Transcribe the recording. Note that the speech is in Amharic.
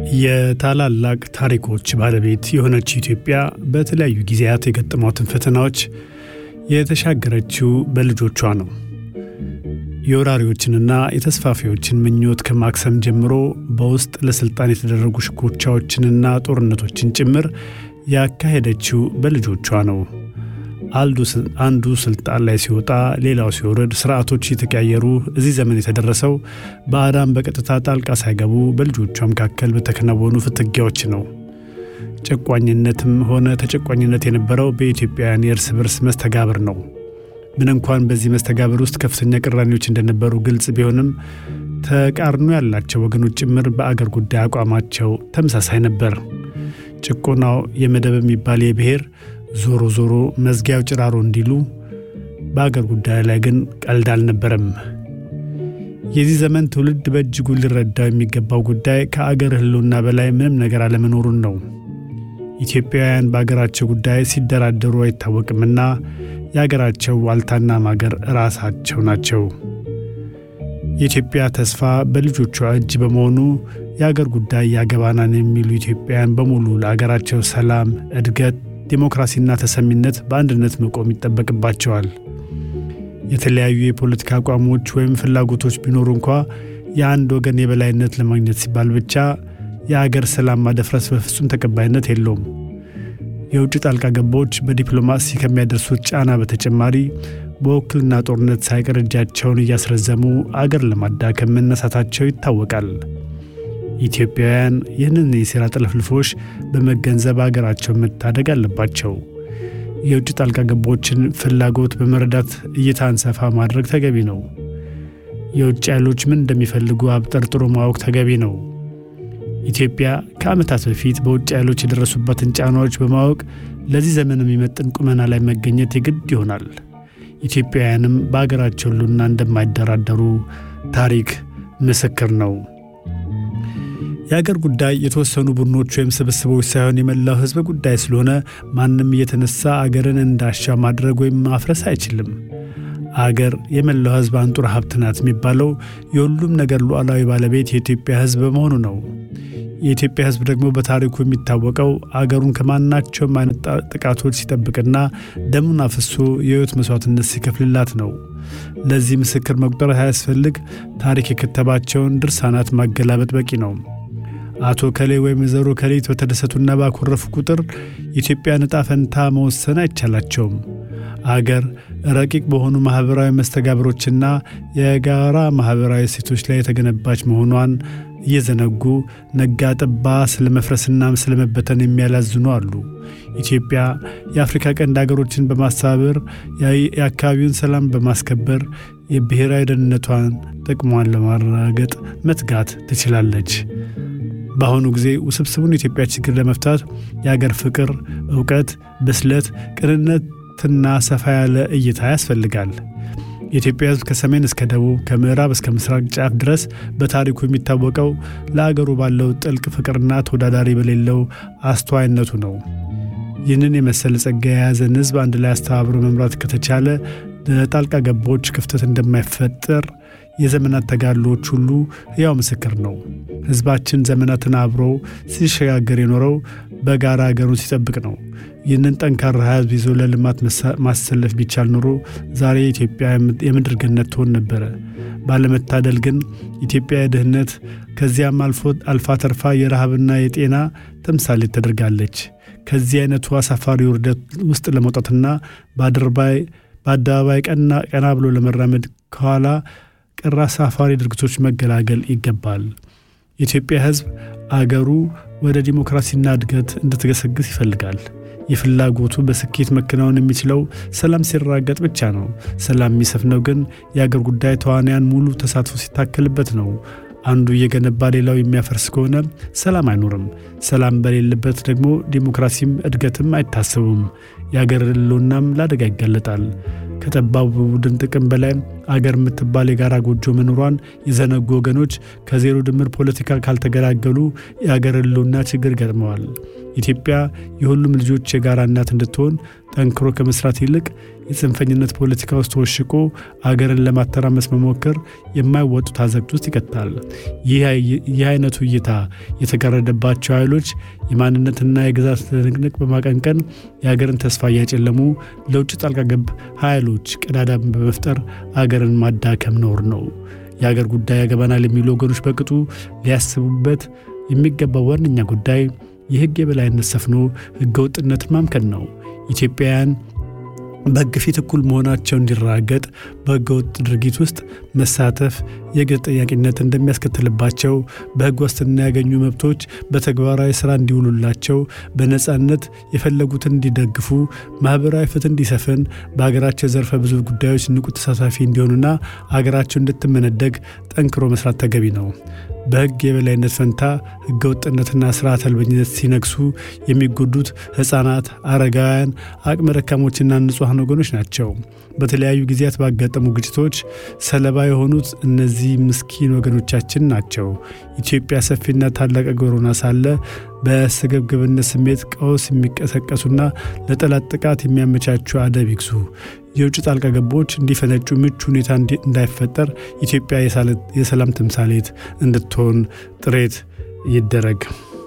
የታላላቅ ታሪኮች ባለቤት የሆነች ኢትዮጵያ በተለያዩ ጊዜያት የገጠሟትን ፈተናዎች የተሻገረችው በልጆቿ ነው። የወራሪዎችንና የተስፋፊዎችን ምኞት ከማክሰም ጀምሮ በውስጥ ለስልጣን የተደረጉ ሽኩቻዎችንና ጦርነቶችን ጭምር ያካሄደችው በልጆቿ ነው። አንዱ ስልጣን ላይ ሲወጣ ሌላው ሲወርድ ስርዓቶች የተቀያየሩ እዚህ ዘመን የተደረሰው ባዕዳን በቀጥታ ጣልቃ ሳይገቡ በልጆቿ መካከል በተከናወኑ ፍትጊያዎች ነው። ጨቋኝነትም ሆነ ተጨቋኝነት የነበረው በኢትዮጵያውያን የእርስ በርስ መስተጋብር ነው። ምን እንኳን በዚህ መስተጋብር ውስጥ ከፍተኛ ቅራኔዎች እንደነበሩ ግልጽ ቢሆንም ተቃርኖ ያላቸው ወገኖች ጭምር በአገር ጉዳይ አቋማቸው ተመሳሳይ ነበር። ጭቆናው የመደብ የሚባል የብሔር ዞሮ ዞሮ መዝጊያው ጭራሮ እንዲሉ በአገር ጉዳይ ላይ ግን ቀልድ አልነበረም። የዚህ ዘመን ትውልድ በእጅጉ ሊረዳው የሚገባው ጉዳይ ከአገር ሕልውና በላይ ምንም ነገር አለመኖሩን ነው። ኢትዮጵያውያን በአገራቸው ጉዳይ ሲደራደሩ አይታወቅምና የአገራቸው ዋልታና ማገር ራሳቸው ናቸው። የኢትዮጵያ ተስፋ በልጆቿ እጅ በመሆኑ የአገር ጉዳይ ያገባናን የሚሉ ኢትዮጵያውያን በሙሉ ለአገራቸው ሰላም፣ እድገት ዲሞክራሲና ተሰሚነት በአንድነት መቆም ይጠበቅባቸዋል። የተለያዩ የፖለቲካ አቋሞች ወይም ፍላጎቶች ቢኖሩ እንኳ የአንድ ወገን የበላይነት ለማግኘት ሲባል ብቻ የአገር ሰላም ማደፍረስ በፍጹም ተቀባይነት የለውም። የውጭ ጣልቃ ገቦች በዲፕሎማሲ ከሚያደርሱት ጫና በተጨማሪ በውክልና ጦርነት ሳይቀር እጃቸውን እያስረዘሙ አገር ለማዳከም መነሳታቸው ይታወቃል። ኢትዮጵያውያን ይህንን የሴራ ጥልፍልፎች በመገንዘብ አገራቸውን መታደግ አለባቸው። የውጭ ጣልቃ ገቦችን ፍላጎት በመረዳት እይታን ሰፋ ማድረግ ተገቢ ነው። የውጭ ኃይሎች ምን እንደሚፈልጉ አብጠርጥሮ ማወቅ ተገቢ ነው። ኢትዮጵያ ከዓመታት በፊት በውጭ ኃይሎች የደረሱባትን ጫናዎች በማወቅ ለዚህ ዘመን የሚመጥን ቁመና ላይ መገኘት የግድ ይሆናል። ኢትዮጵያውያንም በአገራቸው ሕልውና እንደማይደራደሩ ታሪክ ምስክር ነው። የአገር ጉዳይ የተወሰኑ ቡድኖች ወይም ስብስቦች ሳይሆን የመላው ሕዝብ ጉዳይ ስለሆነ ማንም እየተነሳ አገርን እንዳሻ ማድረግ ወይም ማፍረስ አይችልም። አገር የመላው ሕዝብ አንጡር ሀብት ናት የሚባለው የሁሉም ነገር ሉዓላዊ ባለቤት የኢትዮጵያ ሕዝብ በመሆኑ ነው። የኢትዮጵያ ሕዝብ ደግሞ በታሪኩ የሚታወቀው አገሩን ከማናቸውም አይነት ጥቃቶች ሲጠብቅና ደሙን አፍሶ የሕይወት መስዋዕትነት ሲከፍልላት ነው። ለዚህ ምስክር መቁጠር ሳያስፈልግ ታሪክ የከተባቸውን ድርሳናት ማገላበጥ በቂ ነው። አቶ ከሌ ወይም ወይዘሮ ከሌት በተደሰቱና ባኮረፉ ቁጥር የኢትዮጵያን ዕጣ ፈንታ መወሰን አይቻላቸውም። አገር ረቂቅ በሆኑ ማኅበራዊ መስተጋብሮችና የጋራ ማኅበራዊ እሴቶች ላይ የተገነባች መሆኗን እየዘነጉ ነጋ ጠባ ስለ መፍረስና ስለ መበተን የሚያላዝኑ አሉ። ኢትዮጵያ የአፍሪካ ቀንድ አገሮችን በማስተባበር የአካባቢውን ሰላም በማስከበር የብሔራዊ ደህንነቷን ጥቅሟን ለማረጋገጥ መትጋት ትችላለች። በአሁኑ ጊዜ ውስብስቡን የኢትዮጵያ ችግር ለመፍታት የአገር ፍቅር፣ እውቀት፣ ብስለት፣ ቅንነትና ሰፋ ያለ እይታ ያስፈልጋል። የኢትዮጵያ ሕዝብ ከሰሜን እስከ ደቡብ ከምዕራብ እስከ ምስራቅ ጫፍ ድረስ በታሪኩ የሚታወቀው ለአገሩ ባለው ጥልቅ ፍቅርና ተወዳዳሪ በሌለው አስተዋይነቱ ነው። ይህንን የመሰለ ጸጋ የያዘን ሕዝብ አንድ ላይ አስተባብሮ መምራት ከተቻለ ለጣልቃ ገቦች ክፍተት እንደማይፈጠር የዘመናት ተጋድሎዎች ሁሉ ሕያው ምስክር ነው። ሕዝባችን ዘመናትን አብሮ ሲሸጋገር የኖረው በጋራ አገሩን ሲጠብቅ ነው። ይህንን ጠንካራ ሕዝብ ይዞ ለልማት ማሰለፍ ቢቻል ኖሮ ዛሬ ኢትዮጵያ የምድር ገነት ትሆን ነበረ። ባለመታደል ግን ኢትዮጵያ የድህነት ከዚያም አልፋ ተርፋ የረሃብና የጤና ተምሳሌት ተደርጋለች። ከዚህ አይነቱ አሳፋሪ ውርደት ውስጥ ለመውጣትና በአደባባይ ቀና ብሎ ለመራመድ ከኋላ ቀር አሳፋሪ ድርጊቶች መገላገል ይገባል። የኢትዮጵያ ሕዝብ አገሩ ወደ ዲሞክራሲና እድገት እንድትገሰግስ ይፈልጋል። የፍላጎቱ በስኬት መከናወን የሚችለው ሰላም ሲረጋገጥ ብቻ ነው። ሰላም የሚሰፍነው ግን የአገር ጉዳይ ተዋንያን ሙሉ ተሳትፎ ሲታከልበት ነው። አንዱ እየገነባ ሌላው የሚያፈርስ ከሆነ ሰላም አይኖርም። ሰላም በሌለበት ደግሞ ዲሞክራሲም እድገትም አይታሰቡም። የአገር ሕልውናም ለአደጋ ይጋለጣል። ከጠባቡ ቡድን ጥቅም በላይ አገር የምትባል የጋራ ጎጆ መኖሯን የዘነጉ ወገኖች ከዜሮ ድምር ፖለቲካ ካልተገላገሉ የአገር ሕልውና ችግር ገጥመዋል። ኢትዮጵያ የሁሉም ልጆች የጋራ እናት እንድትሆን ጠንክሮ ከመስራት ይልቅ የጽንፈኝነት ፖለቲካ ውስጥ ተወሽቆ አገርን ለማተራመስ መሞከር የማይወጡት አዘቅት ውስጥ ይቀጣል። ይህ አይነቱ እይታ የተጋረደባቸው ኃይሎች የማንነትና የግዛት ትንቅንቅ በማቀንቀን የአገርን ተስፋ እያጨለሙ ለውጭ ጣልቃ ገብ ኃይሎች ቀዳዳን በመፍጠር አገርን ማዳከም ነውር ነው። የአገር ጉዳይ ያገባናል የሚሉ ወገኖች በቅጡ ሊያስቡበት የሚገባው ዋነኛ ጉዳይ የሕግ የበላይነት ሰፍኖ ሕገ ወጥነትን ማምከን ነው። ኢትዮጵያውያን በሕግ ፊት እኩል መሆናቸው እንዲራገጥ በሕገ ወጥ ድርጊት ውስጥ መሳተፍ የሕግ ተጠያቂነት እንደሚያስከትልባቸው፣ በሕግ ዋስትና ያገኙ መብቶች በተግባራዊ ሥራ እንዲውሉላቸው፣ በነፃነት የፈለጉትን እንዲደግፉ፣ ማኅበራዊ ፍትህ እንዲሰፍን፣ በሀገራቸው ዘርፈ ብዙ ጉዳዮች ንቁ ተሳታፊ እንዲሆኑና አገራቸው እንድትመነደግ ጠንክሮ መስራት ተገቢ ነው። በሕግ የበላይነት ፈንታ ሕገ ወጥነትና ስርዓት አልበኝነት ሲነግሱ የሚጎዱት ሕፃናት፣ አረጋውያን፣ አቅመ ደካሞችና ንጹሐን ወገኖች ናቸው። በተለያዩ ጊዜያት ባጋጠሙ ግጭቶች ሰለባ የሆኑት እነዚህ ምስኪን ወገኖቻችን ናቸው። ኢትዮጵያ ሰፊና ታላቅ አገር ሆና ሳለ በስግብግብነት ስሜት ቀውስ የሚቀሰቀሱና ለጠላት ጥቃት የሚያመቻቹ አደብ ይግዙ። የውጭ ጣልቃ ገቦች እንዲፈነጩ ምቹ ሁኔታ እንዳይፈጠር ኢትዮጵያ የሰላም ተምሳሌት እንድትሆን ጥረት ይደረግ።